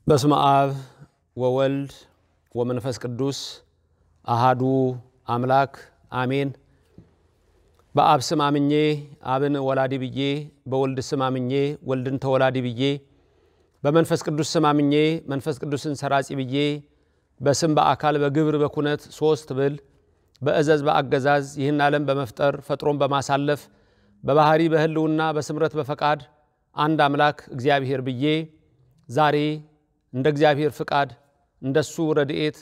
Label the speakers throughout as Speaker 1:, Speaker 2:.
Speaker 1: በስመ አብ ወወልድ ወመንፈስ ቅዱስ አሃዱ አምላክ አሜን። በአብ ስም አምኜ አብን ወላዲ ብዬ፣ በወልድ ስም አምኜ ወልድን ተወላዲ ብዬ፣ በመንፈስ ቅዱስ ስም አምኜ መንፈስ ቅዱስን ሰራጺ ብዬ፣ በስም በአካል በግብር በኩነት ሶስት ብል በእዘዝ በአገዛዝ ይህን ዓለም በመፍጠር ፈጥሮን በማሳለፍ በባህሪ በህልውና በስምረት በፈቃድ አንድ አምላክ እግዚአብሔር ብዬ ዛሬ እንደ እግዚአብሔር ፍቃድ እንደሱ ረድኤት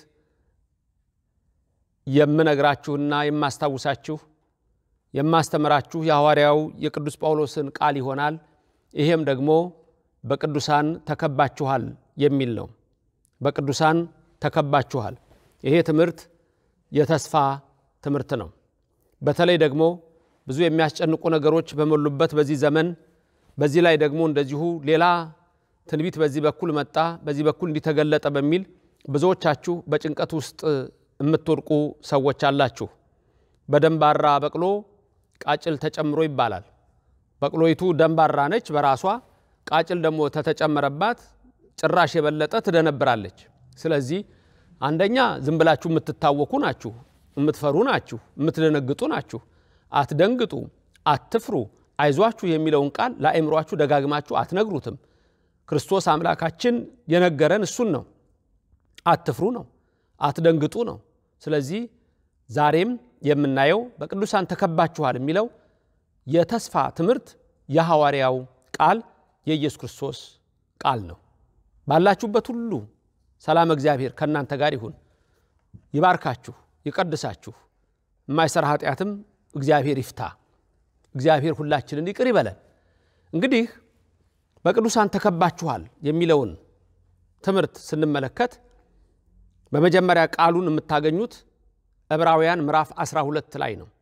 Speaker 1: የምነግራችሁና የማስታውሳችሁ የማስተምራችሁ የሐዋርያው የቅዱስ ጳውሎስን ቃል ይሆናል። ይሄም ደግሞ በቅዱሳን ተከባችኋል የሚል ነው። በቅዱሳን ተከባችኋል። ይሄ ትምህርት የተስፋ ትምህርት ነው። በተለይ ደግሞ ብዙ የሚያስጨንቁ ነገሮች በሞሉበት በዚህ ዘመን በዚህ ላይ ደግሞ እንደዚሁ ሌላ ትንቢት በዚህ በኩል መጣ፣ በዚህ በኩል እንዲተገለጠ በሚል ብዙዎቻችሁ በጭንቀት ውስጥ የምትወድቁ ሰዎች አላችሁ። በደንባራ በቅሎ ቃጭል ተጨምሮ ይባላል። በቅሎይቱ ደንባራ ነች በራሷ ቃጭል ደግሞ ተተጨመረባት ጭራሽ የበለጠ ትደነብራለች። ስለዚህ አንደኛ ዝም ብላችሁ የምትታወኩ ናችሁ፣ የምትፈሩ ናችሁ፣ የምትደነግጡ ናችሁ። አትደንግጡ፣ አትፍሩ፣ አይዟችሁ የሚለውን ቃል ለአእምሯችሁ ደጋግማችሁ አትነግሩትም። ክርስቶስ አምላካችን የነገረን እሱን ነው። አትፍሩ ነው፣ አትደንግጡ ነው። ስለዚህ ዛሬም የምናየው በቅዱሳን ተከባችኋል የሚለው የተስፋ ትምህርት የሐዋርያው ቃል የኢየሱስ ክርስቶስ ቃል ነው። ባላችሁበት ሁሉ ሰላም እግዚአብሔር ከእናንተ ጋር ይሁን፣ ይባርካችሁ፣ ይቀድሳችሁ፣ የማይሰራ ኃጢአትም እግዚአብሔር ይፍታ። እግዚአብሔር ሁላችንን ይቅር ይበለን። እንግዲህ በቅዱሳን ተከባችኋል የሚለውን ትምህርት ስንመለከት በመጀመሪያ ቃሉን የምታገኙት ዕብራውያን ምዕራፍ 12 ላይ ነው።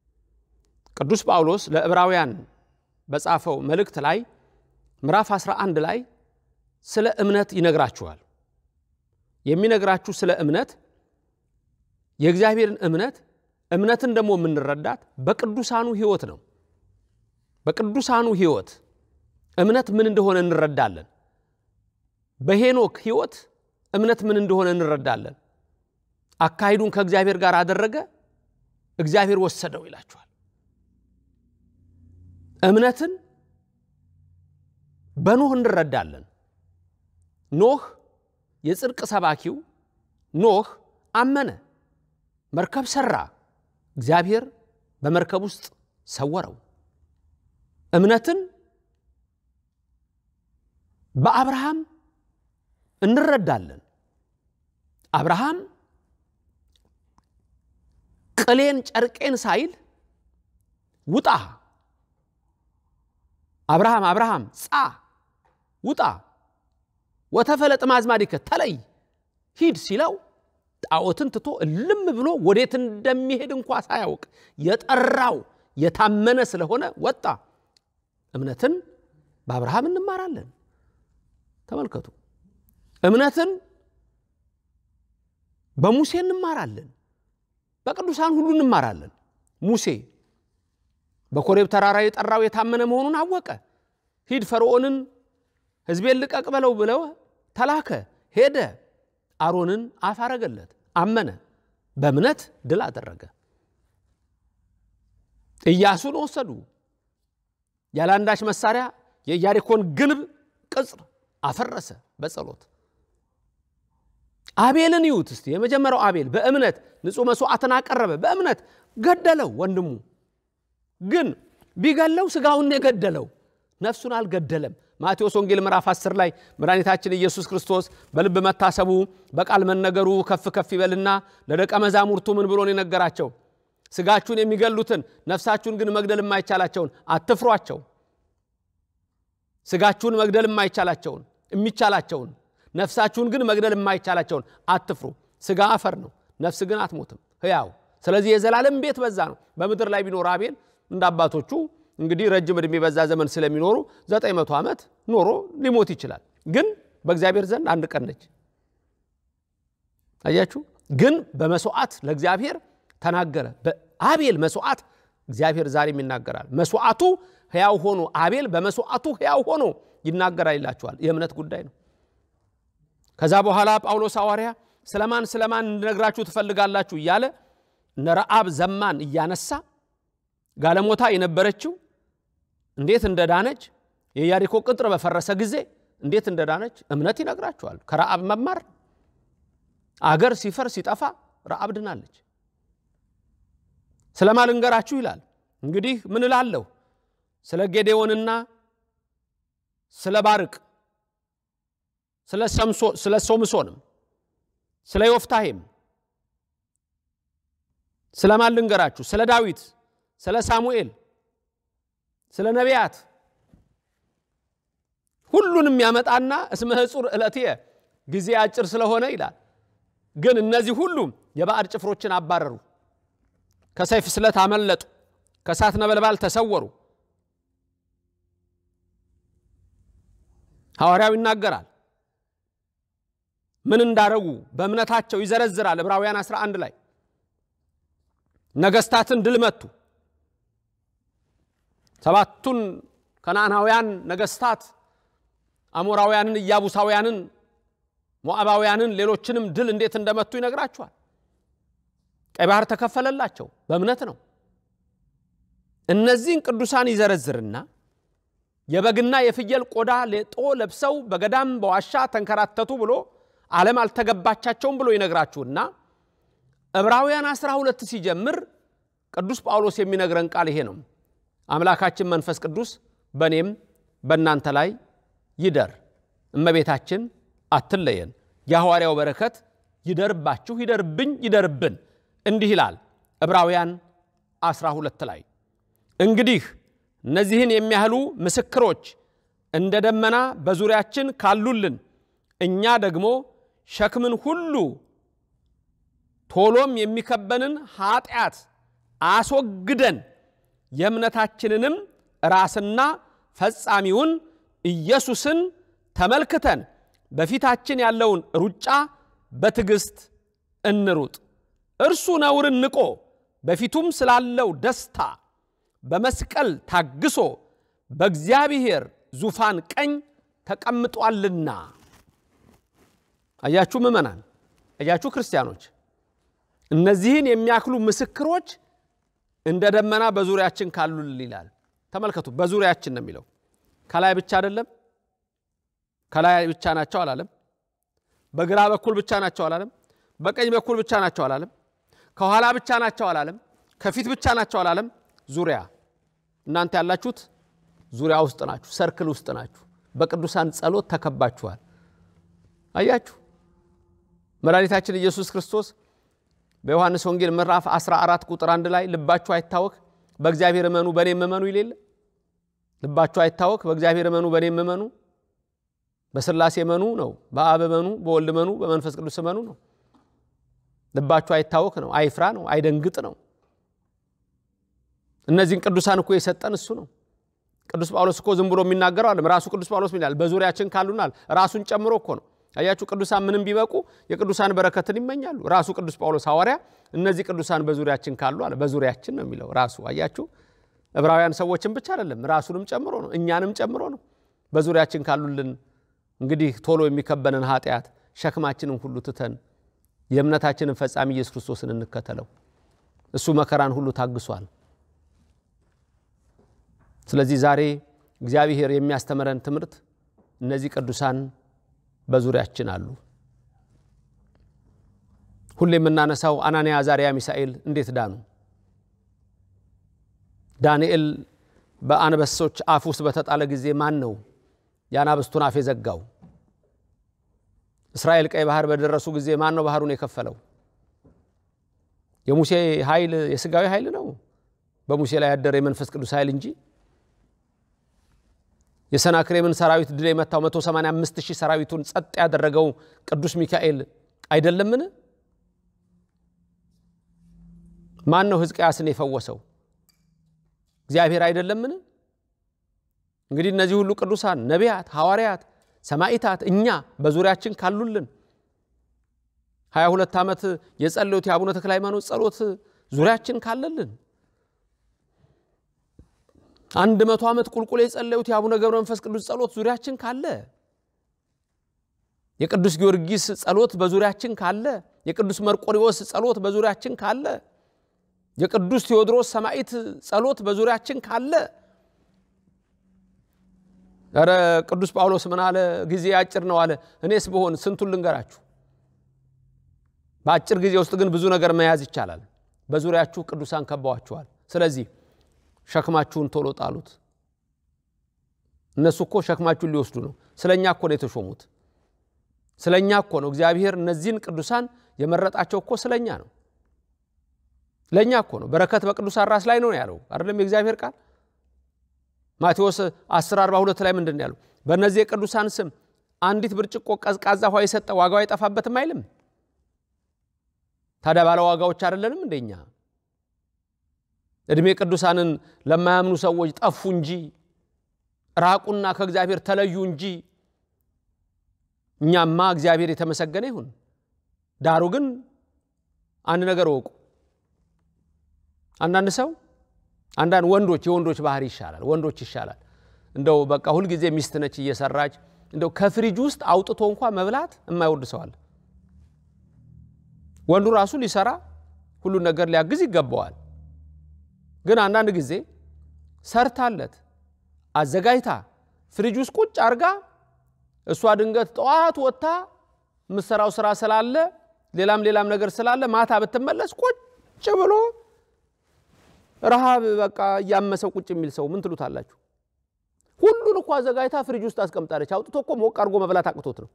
Speaker 1: ቅዱስ ጳውሎስ ለዕብራውያን በጻፈው መልእክት ላይ ምዕራፍ 11 ላይ ስለ እምነት ይነግራችኋል። የሚነግራችሁ ስለ እምነት የእግዚአብሔርን እምነት እምነትን ደግሞ የምንረዳት በቅዱሳኑ ሕይወት ነው። በቅዱሳኑ ሕይወት እምነት ምን እንደሆነ እንረዳለን። በሄኖክ ሕይወት እምነት ምን እንደሆነ እንረዳለን። አካሂዱን ከእግዚአብሔር ጋር አደረገ፣ እግዚአብሔር ወሰደው ይላችኋል። እምነትን በኖህ እንረዳለን። ኖህ የጽድቅ ሰባኪው ኖህ አመነ፣ መርከብ ሰራ፣ እግዚአብሔር በመርከብ ውስጥ ሰወረው። እምነትን በአብርሃም እንረዳለን። አብርሃም ቅሌን ጨርቄን ሳይል ውጣ፣ አብርሃም አብርሃም ጻ ውጣ፣ ወተፈለጥ ማዝማዲከ ተለይ ሂድ ሲለው ጣዖትን ትቶ እልም ብሎ ወዴት እንደሚሄድ እንኳ ሳያውቅ የጠራው የታመነ ስለሆነ ወጣ። እምነትን በአብርሃም እንማራለን። ተመልከቱ። እምነትን በሙሴ እንማራለን። በቅዱሳን ሁሉ እንማራለን። ሙሴ በኮሬብ ተራራ የጠራው የታመነ መሆኑን አወቀ። ሂድ ፈርዖንን ሕዝቤን ልቀቅ በለው ብለው ተላከ። ሄደ። አሮንን አፍ አረገለት። አመነ። በእምነት ድል አደረገ። ኢያሱን ወሰዱ። ያለ አንዳች መሳሪያ የኢያሪኮን ግንብ ቅጽር አፈረሰ በጸሎት። አቤልን ይዩት እስቲ። የመጀመሪያው አቤል በእምነት ንጹሕ መስዋዕትን አቀረበ። በእምነት ገደለው። ወንድሙ ግን ቢገለው ስጋውን የገደለው ነፍሱን አልገደለም። ማቴዎስ ወንጌል ምዕራፍ 10 ላይ መድኃኒታችን ኢየሱስ ክርስቶስ በልብ መታሰቡ በቃል መነገሩ ከፍ ከፍ ይበልና ለደቀ መዛሙርቱ ምን ብሎን የነገራቸው? ስጋችሁን የሚገሉትን ነፍሳችሁን ግን መግደል የማይቻላቸውን አትፍሯቸው። ስጋችሁን መግደል የማይቻላቸውን የሚቻላቸውን ነፍሳችሁን ግን መግደል የማይቻላቸውን አትፍሩ። ስጋ አፈር ነው፣ ነፍስ ግን አትሞትም ሕያው። ስለዚህ የዘላለም ቤት በዛ ነው። በምድር ላይ ቢኖር አቤል እንደ አባቶቹ እንግዲህ ረጅም ዕድሜ በዛ ዘመን ስለሚኖሩ ዘጠኝ መቶ ዓመት ኖሮ ሊሞት ይችላል። ግን በእግዚአብሔር ዘንድ አንድ ቀን ነች። አያችሁ። ግን በመስዋዕት ለእግዚአብሔር ተናገረ። በአቤል መስዋዕት እግዚአብሔር ዛሬም ይናገራል። መስዋዕቱ ሕያው ሆኖ አቤል በመስዋዕቱ ሕያው ሆኖ ይናገራል ይላችኋል። የእምነት ጉዳይ ነው። ከዛ በኋላ ጳውሎስ ሐዋርያ ስለማን ስለማን እንድነግራችሁ ትፈልጋላችሁ እያለ እነ ረአብ ዘማን እያነሳ ጋለሞታ የነበረችው እንዴት እንደዳነች የኢያሪኮ ቅጥር በፈረሰ ጊዜ እንዴት እንደዳነች እምነት ይነግራችኋል። ከረአብ መማር አገር ሲፈርስ ሲጠፋ ረአብ ድናለች። ስለማን ልንገራችሁ ይላል። እንግዲህ ምን እላለሁ? ስለ ጌዴዎንና ስለ ባርቅ ስለ ሶምሶንም ስለ ዮፍታሄም ስለ ማን ልንገራችሁ? ስለ ዳዊት፣ ስለ ሳሙኤል፣ ስለ ነቢያት ሁሉንም ያመጣና እስመ ሕጹር ዕለትየ ጊዜ አጭር ስለሆነ ይላል። ግን እነዚህ ሁሉም የባዕድ ጭፍሮችን አባረሩ፣ ከሰይፍ ስለት አመለጡ፣ ከእሳት ነበልባል ተሰወሩ። ሐዋርያው ይናገራል ምን እንዳረጉ በእምነታቸው ይዘረዝራል። ዕብራውያን 11 ላይ ነገስታትን ድል መቱ። ሰባቱን ከነዓናውያን ነገስታት አሞራውያንን፣ ኢያቡሳውያንን፣ ሞዓባውያንን፣ ሌሎችንም ድል እንዴት እንደመቱ ይነግራቸዋል። ቀይ ባህር ተከፈለላቸው በእምነት ነው። እነዚህን ቅዱሳን ይዘረዝርና የበግና የፍየል ቆዳ ሌጦ ለብሰው በገዳም በዋሻ ተንከራተቱ ብሎ ዓለም አልተገባቻቸውም ብሎ ይነግራችሁና ዕብራውያን 12 ሲጀምር ቅዱስ ጳውሎስ የሚነግረን ቃል ይሄ ነው። አምላካችን መንፈስ ቅዱስ በእኔም በእናንተ ላይ ይደር፣ እመቤታችን አትለየን፣ የሐዋርያው በረከት ይደርባችሁ፣ ይደርብኝ፣ ይደርብን። እንዲህ ይላል ዕብራውያን 12 ላይ እንግዲህ እነዚህን የሚያህሉ ምስክሮች እንደ ደመና በዙሪያችን ካሉልን እኛ ደግሞ ሸክምን ሁሉ ቶሎም የሚከበንን ኃጢአት አስወግደን የእምነታችንንም ራስና ፈጻሚውን ኢየሱስን ተመልክተን በፊታችን ያለውን ሩጫ በትዕግስት እንሩጥ። እርሱ ነውርን ንቆ በፊቱም ስላለው ደስታ በመስቀል ታግሶ በእግዚአብሔር ዙፋን ቀኝ ተቀምጧልና። አያችሁ ምእመናን፣ አያችሁ ክርስቲያኖች፣ እነዚህን የሚያክሉ ምስክሮች እንደ ደመና በዙሪያችን ካሉልን ይላል። ተመልከቱ፣ በዙሪያችን ነው የሚለው። ከላይ ብቻ አይደለም። ከላይ ብቻ ናቸው አላለም። በግራ በኩል ብቻ ናቸው አላለም። በቀኝ በኩል ብቻ ናቸው አላለም። ከኋላ ብቻ ናቸው አላለም። ከፊት ብቻ ናቸው አላለም። ዙሪያ እናንተ ያላችሁት ዙሪያ ውስጥ ናችሁ፣ ሰርክል ውስጥ ናችሁ። በቅዱሳን ጸሎት ተከባችኋል። አያችሁ መድኃኒታችን ኢየሱስ ክርስቶስ በዮሐንስ ወንጌል ምዕራፍ 14 ቁጥር አንድ ላይ ልባችሁ አይታወክ በእግዚአብሔር እመኑ በእኔም እመኑ ይሌለ ልባችሁ አይታወክ በእግዚአብሔር እመኑ በእኔም እመኑ በስላሴ እመኑ ነው። በአብ እመኑ፣ በወልድ እመኑ፣ በመንፈስ ቅዱስ እመኑ ነው። ልባችሁ አይታወክ ነው። አይፍራ ነው። አይደንግጥ ነው። እነዚህን ቅዱሳን እኮ የሰጠን እሱ ነው። ቅዱስ ጳውሎስ እኮ ዝም ብሎ የሚናገረው አለም ራሱ ቅዱስ ጳውሎስ ይላል በዙሪያችን ካሉናል ራሱን ጨምሮ እኮ ነው። አያችሁ ቅዱሳን ምንም ቢበቁ የቅዱሳን በረከትን ይመኛሉ። ራሱ ቅዱስ ጳውሎስ ሐዋርያ እነዚህ ቅዱሳን በዙሪያችን ካሉ አለ። በዙሪያችን ነው የሚለው ራሱ። አያችሁ ዕብራውያን ሰዎችን ብቻ አይደለም ራሱንም ጨምሮ ነው፣ እኛንም ጨምሮ ነው። በዙሪያችን ካሉልን እንግዲህ ቶሎ የሚከበንን ኃጢአት ሸክማችንን ሁሉ ትተን የእምነታችንን ፈጻሚ ኢየሱስ ክርስቶስን እንከተለው። እሱ መከራን ሁሉ ታግሷል። ስለዚህ ዛሬ እግዚአብሔር የሚያስተምረን ትምህርት እነዚህ ቅዱሳን በዙሪያችን አሉ። ሁሌ የምናነሳው አናንያ፣ አዛርያ፣ ሚሳኤል እንዴት ዳኑ? ዳንኤል በአንበሶች አፍ ውስጥ በተጣለ ጊዜ ማን ነው የአናብስቱን አፍ የዘጋው? እስራኤል ቀይ ባህር በደረሱ ጊዜ ማን ነው ባህሩን የከፈለው? የሙሴ ኃይል የስጋዊ ኃይል ነው፣ በሙሴ ላይ ያደረ የመንፈስ ቅዱስ ኃይል እንጂ የሰናክሬምን ሰራዊት ድል የመታው 185 ሺህ ሰራዊቱን ጸጥ ያደረገው ቅዱስ ሚካኤል አይደለምን? ማን ነው ሕዝቅያስን የፈወሰው? እግዚአብሔር አይደለምን? እንግዲህ እነዚህ ሁሉ ቅዱሳን ነቢያት፣ ሐዋርያት፣ ሰማዕታት እኛ በዙሪያችን ካሉልን 22 ዓመት የጸለዩት የአቡነ ተክለ ሃይማኖት ጸሎት ዙሪያችን ካለልን አንድ መቶ ዓመት ቁልቁል የጸለዩት የአቡነ ገብረ መንፈስ ቅዱስ ጸሎት ዙሪያችን ካለ የቅዱስ ጊዮርጊስ ጸሎት በዙሪያችን ካለ፣ የቅዱስ መርቆሪዎስ ጸሎት በዙሪያችን ካለ፣ የቅዱስ ቴዎድሮስ ሰማዕት ጸሎት በዙሪያችን ካለ ኧረ ቅዱስ ጳውሎስ ምን አለ? ጊዜ አጭር ነው አለ። እኔስ ብሆን ስንቱን ልንገራችሁ። በአጭር ጊዜ ውስጥ ግን ብዙ ነገር መያዝ ይቻላል። በዙሪያችሁ ቅዱሳን ከበዋችኋል። ስለዚህ ሸክማችሁን ቶሎ ጣሉት። እነሱ እኮ ሸክማችሁን ሊወስዱ ነው። ስለ እኛ እኮ ነው የተሾሙት። ስለ እኛ እኮ ነው እግዚአብሔር እነዚህን ቅዱሳን የመረጣቸው እኮ ስለ እኛ ነው። ለእኛ እኮ ነው። በረከት በቅዱሳን ራስ ላይ ነው ያለው አይደለም የእግዚአብሔር ቃል ማቴዎስ 10 42 ላይ ምንድን ነው ያለው? በእነዚህ የቅዱሳን ስም አንዲት ብርጭቆ ቀዝቃዛ ውሃ የሰጠ ዋጋው አይጠፋበትም አይልም? ታዲያ ባለ ዋጋዎች አይደለንም እንደኛ? ዕድሜ ቅዱሳንን ለማያምኑ ሰዎች ጠፉ እንጂ ራቁና ከእግዚአብሔር ተለዩ እንጂ እኛማ እግዚአብሔር የተመሰገነ ይሁን። ዳሩ ግን አንድ ነገር እወቁ። አንዳንድ ሰው አንዳንድ ወንዶች የወንዶች ባህሪ ይሻላል። ወንዶች ይሻላል። እንደው በቃ ሁልጊዜ ሚስት ነች እየሰራች እንደው ከፍሪጅ ውስጥ አውጥቶ እንኳ መብላት የማይወድ ሰው አለ። ወንዱ ራሱ ሊሰራ ሁሉን ነገር ሊያግዝ ይገባዋል። ግን አንዳንድ ጊዜ ሰርታለት አዘጋጅታ ፍሪጅ ውስጥ ቁጭ አርጋ እሷ ድንገት ጠዋት ወጥታ የምትሰራው ስራ ስላለ ሌላም ሌላም ነገር ስላለ ማታ ብትመለስ ቁጭ ብሎ ረሃብ በቃ እያመሰው ቁጭ የሚል ሰው ምን ትሉታላችሁ? ሁሉን እኮ አዘጋጅታ ፍሪጅ ውስጥ አስቀምጣለች። አውጥቶ እኮ ሞቅ አድርጎ መብላት አቅቶት ነው።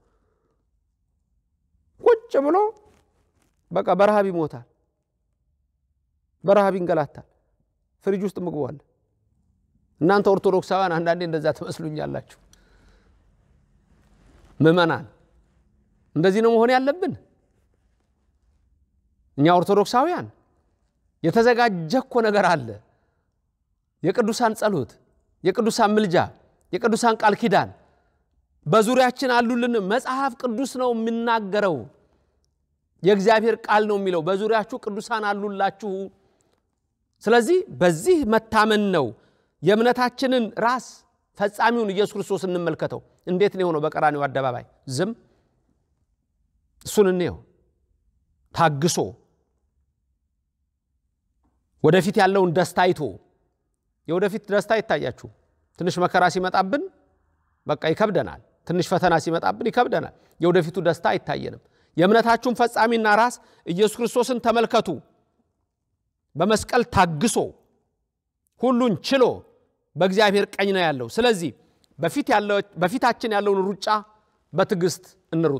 Speaker 1: ቁጭ ብሎ በቃ በረሃብ ይሞታል፣ በረሃብ ይንገላታል። ፍሪጅ ውስጥ ምግቡ አለ። እናንተ ኦርቶዶክሳውያን አንዳንዴ እንደዛ ትመስሉኛላችሁ። ምእመናን እንደዚህ ነው መሆን ያለብን እኛ ኦርቶዶክሳውያን የተዘጋጀ እኮ ነገር አለ። የቅዱሳን ጸሎት፣ የቅዱሳን ምልጃ፣ የቅዱሳን ቃል ኪዳን በዙሪያችን አሉልን። መጽሐፍ ቅዱስ ነው የሚናገረው። የእግዚአብሔር ቃል ነው የሚለው በዙሪያችሁ ቅዱሳን አሉላችሁ። ስለዚህ በዚህ መታመን ነው የእምነታችንን ራስ ፈጻሚውን ኢየሱስ ክርስቶስ እንመልከተው። እንዴት ነው የሆነው? በቀራኒው አደባባይ ዝም እሱን እንየው ታግሶ ወደፊት ያለውን ደስታ አይቶ የወደፊት ደስታ ይታያችሁ። ትንሽ መከራ ሲመጣብን በቃ ይከብደናል። ትንሽ ፈተና ሲመጣብን ይከብደናል። የወደፊቱ ደስታ አይታየንም። የእምነታችሁን ፈጻሚና ራስ ኢየሱስ ክርስቶስን ተመልከቱ። በመስቀል ታግሶ ሁሉን ችሎ በእግዚአብሔር ቀኝ ነው ያለው። ስለዚህ በፊታችን ያለውን ሩጫ በትዕግስት እንሩጥ።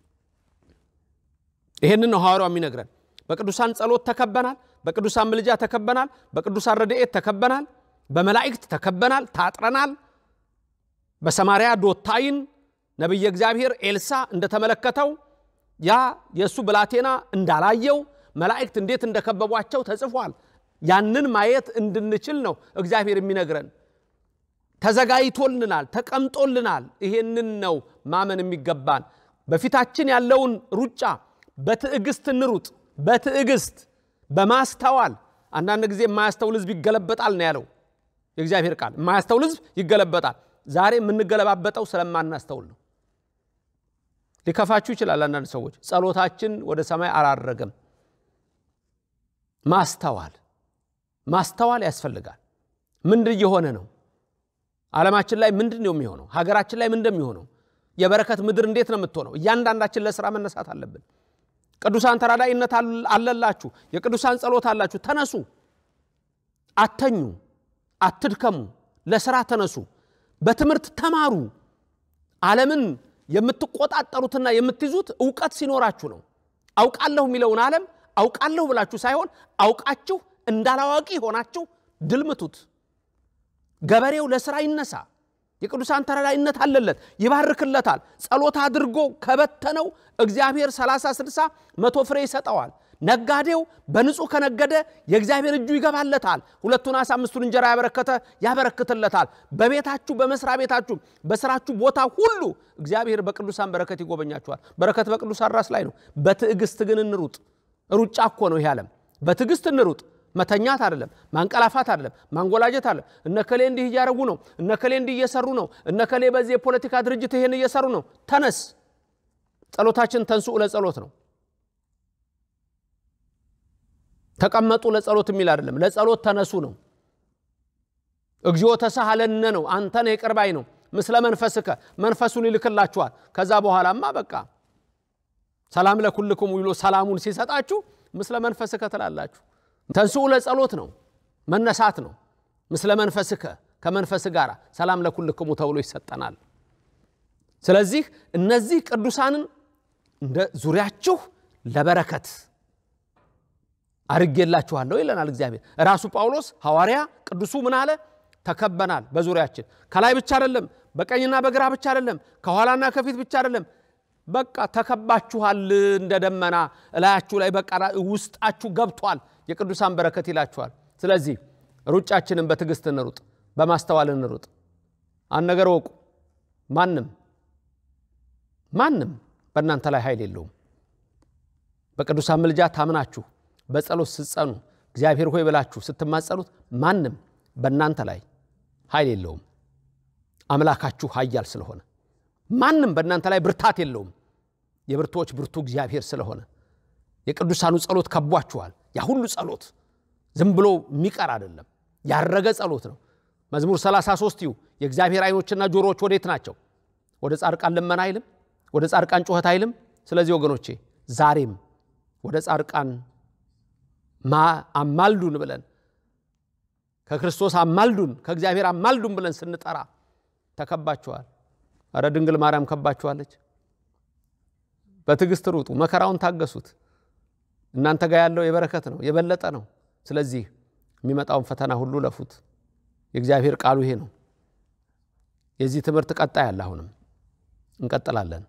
Speaker 1: ይሄንን ነው ሐዋርያው የሚነግረን። በቅዱሳን ጸሎት ተከበናል። በቅዱሳን ምልጃ ተከበናል። በቅዱሳን ረድኤት ተከበናል። በመላእክት ተከበናል፣ ታጥረናል። በሰማርያ ዶታይን ነቢየ እግዚአብሔር ኤልሳ እንደተመለከተው ያ የእሱ ብላቴና እንዳላየው መላእክት እንዴት እንደከበቧቸው ተጽፏል። ያንን ማየት እንድንችል ነው እግዚአብሔር የሚነግረን። ተዘጋጅቶልናል፣ ተቀምጦልናል። ይሄንን ነው ማመን የሚገባን። በፊታችን ያለውን ሩጫ በትዕግስት እንሩጥ። በትዕግስት በማስተዋል አንዳንድ ጊዜ የማያስተውል ሕዝብ ይገለበጣል ነው ያለው የእግዚአብሔር ቃል። የማያስተውል ሕዝብ ይገለበጣል። ዛሬ የምንገለባበጠው ስለማናስተውል ነው። ሊከፋችሁ ይችላል። አንዳንድ ሰዎች ጸሎታችን ወደ ሰማይ አላረገም። ማስተዋል ማስተዋል ያስፈልጋል። ምንድን እየሆነ ነው? ዓለማችን ላይ ምንድን ነው የሚሆነው? ሀገራችን ላይ ምንድን የሚሆነው? የበረከት ምድር እንዴት ነው የምትሆነው? እያንዳንዳችን ለስራ መነሳት አለብን። ቅዱሳን ተራዳኢነት አለላችሁ፣ የቅዱሳን ጸሎት አላችሁ። ተነሱ፣ አተኙ፣ አትድከሙ፣ ለስራ ተነሱ፣ በትምህርት ተማሩ። ዓለምን የምትቆጣጠሩትና የምትይዙት እውቀት ሲኖራችሁ ነው። አውቃለሁ የሚለውን ዓለም አውቃለሁ ብላችሁ ሳይሆን አውቃችሁ እንዳላዋቂ ሆናችሁ ድልምቱት። ገበሬው ለስራ ይነሳ። የቅዱሳን ተራዳኢነት አለለት፣ ይባርክለታል። ጸሎት አድርጎ ከበተነው እግዚአብሔር 30 60 መቶ ፍሬ ይሰጠዋል። ነጋዴው በንጹህ ከነገደ የእግዚአብሔር እጁ ይገባለታል። ሁለቱን ዓሣ አምስቱን እንጀራ ያበረከተ ያበረክትለታል። በቤታችሁ፣ በመስሪያ ቤታችሁ፣ በስራችሁ ቦታ ሁሉ እግዚአብሔር በቅዱሳን በረከት ይጎበኛችኋል። በረከት በቅዱሳን ራስ ላይ ነው። በትዕግስት ግን እንሩጥ። ሩጫ እኮ ነው ይህ ዓለም። በትዕግስት እንሩጥ። መተኛት አይደለም፣ ማንቀላፋት አይደለም፣ ማንጎላጀት አይደለም። እነከሌ እንዲህ እያደረጉ ነው፣ እነከሌ እንዲህ እየሰሩ ነው፣ እነከሌ በዚህ የፖለቲካ ድርጅት ይሄን እየሰሩ ነው። ተነስ፣ ጸሎታችን ተንስኡ ለጸሎት ነው። ተቀመጡ ለጸሎት የሚል አይደለም። ለጸሎት ተነሱ ነው። እግዚኦ ተሳሃለነ ነው። አንተን ይቅር ባይ ነው። ምስለ መንፈስከ መንፈሱን ይልክላችኋል። ከዛ በኋላማ በቃ ሰላም ለኩልክሙ ብሎ ሰላሙን ሲሰጣችሁ ምስለ መንፈስከ ትላላችሁ። ተንስኡ ለጸሎት ነው፣ መነሳት ነው። ምስለ መንፈስከ ከመንፈስ ጋር ሰላም ለኩልክሙ ተብሎ ይሰጠናል። ስለዚህ እነዚህ ቅዱሳንን እንደ ዙሪያችሁ ለበረከት አርጌላችኋለሁ ይለናል እግዚአብሔር። ራሱ ጳውሎስ ሐዋርያ ቅዱሱ ምን አለ? ተከበናል በዙሪያችን ከላይ ብቻ አይደለም፣ በቀኝና በግራ ብቻ አይደለም፣ ከኋላና ከፊት ብቻ አይደለም። በቃ ተከባችኋል፣ እንደ ደመና እላያችሁ ላይ በቃ ውስጣችሁ ገብቷል የቅዱሳን በረከት ይላችኋል። ስለዚህ ሩጫችንን በትዕግስት እንሩጥ፣ በማስተዋል እንሩጥ። አንድ ነገር ወቁ፣ ማንም ማንም በእናንተ ላይ ኃይል የለውም። በቅዱሳን ምልጃ ታምናችሁ በጸሎት ስትጸኑ እግዚአብሔር ሆይ ብላችሁ ስትማጸኑት ማንም በእናንተ ላይ ኃይል የለውም። አምላካችሁ ኃያል ስለሆነ ማንም በእናንተ ላይ ብርታት የለውም። የብርቶች ብርቱ እግዚአብሔር ስለሆነ የቅዱሳኑ ጸሎት ከቧችኋል። ያ ሁሉ ጸሎት ዝም ብሎ የሚቀር አይደለም፣ ያረገ ጸሎት ነው። መዝሙር 33 ይሁ የእግዚአብሔር ዓይኖችና ጆሮዎች ወዴት ናቸው? ወደ ጻድቃን ልመና አይልም፣ ወደ ጻድቃን ጩኸት አይልም። ስለዚህ ወገኖቼ ዛሬም ወደ ጻድቃን አማልዱን ብለን ከክርስቶስ አማልዱን ከእግዚአብሔር አማልዱን ብለን ስንጠራ ተከባችኋል። እረ ድንግል ማርያም ከባችኋለች። በትዕግስት ሩጡ፣ መከራውን ታገሱት። እናንተ ጋር ያለው የበረከት ነው፣ የበለጠ ነው። ስለዚህ የሚመጣውን ፈተና ሁሉ ለፉት። የእግዚአብሔር ቃሉ ይሄ ነው። የዚህ ትምህርት ቀጣይ አለ። አሁንም እንቀጥላለን።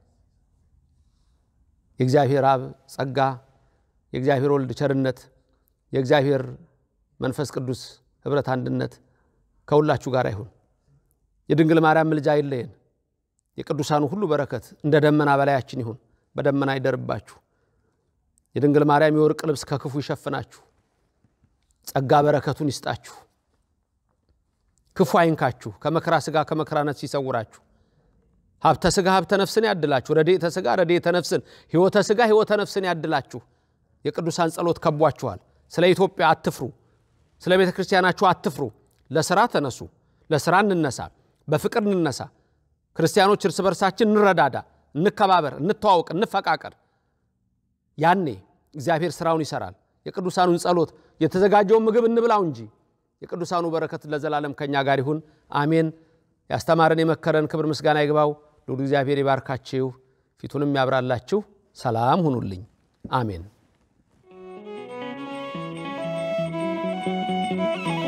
Speaker 1: የእግዚአብሔር አብ ጸጋ፣ የእግዚአብሔር ወልድ ቸርነት፣ የእግዚአብሔር መንፈስ ቅዱስ ኅብረት አንድነት ከሁላችሁ ጋር ይሁን። የድንግል ማርያም ምልጃ አይለየን። የቅዱሳኑ ሁሉ በረከት እንደ ደመና በላያችን ይሁን። በደመና ይደርባችሁ። የድንግል ማርያም የወርቅ ልብስ ከክፉ ይሸፍናችሁ። ጸጋ በረከቱን ይስጣችሁ። ክፉ አይንካችሁ። ከመከራ ሥጋ ከመከራ ነፍስ ይሰውራችሁ። ሀብተ ሥጋ ሀብተ ነፍስን ያድላችሁ። ረድኤተ ሥጋ ረድኤተ ነፍስን፣ ሕይወተ ሥጋ ሕይወተ ነፍስን ያድላችሁ። የቅዱሳን ጸሎት ከቧችኋል። ስለ ኢትዮጵያ አትፍሩ። ስለ ቤተ ክርስቲያናችሁ አትፍሩ። ለስራ ተነሱ። ለስራ እንነሳ። በፍቅር እንነሳ። ክርስቲያኖች እርስ በርሳችን እንረዳዳ፣ እንከባበር፣ እንተዋውቅ፣ እንፈቃቀር። ያኔ እግዚአብሔር ስራውን ይሰራል። የቅዱሳኑን ጸሎት የተዘጋጀውን ምግብ እንብላው እንጂ የቅዱሳኑ በረከት ለዘላለም ከኛ ጋር ይሁን፣ አሜን። ያስተማረን የመከረን ክብር ምስጋና ይግባው። ልዑል እግዚአብሔር ይባርካችሁ፣ ፊቱንም ያብራላችሁ። ሰላም ሁኑልኝ፣ አሜን።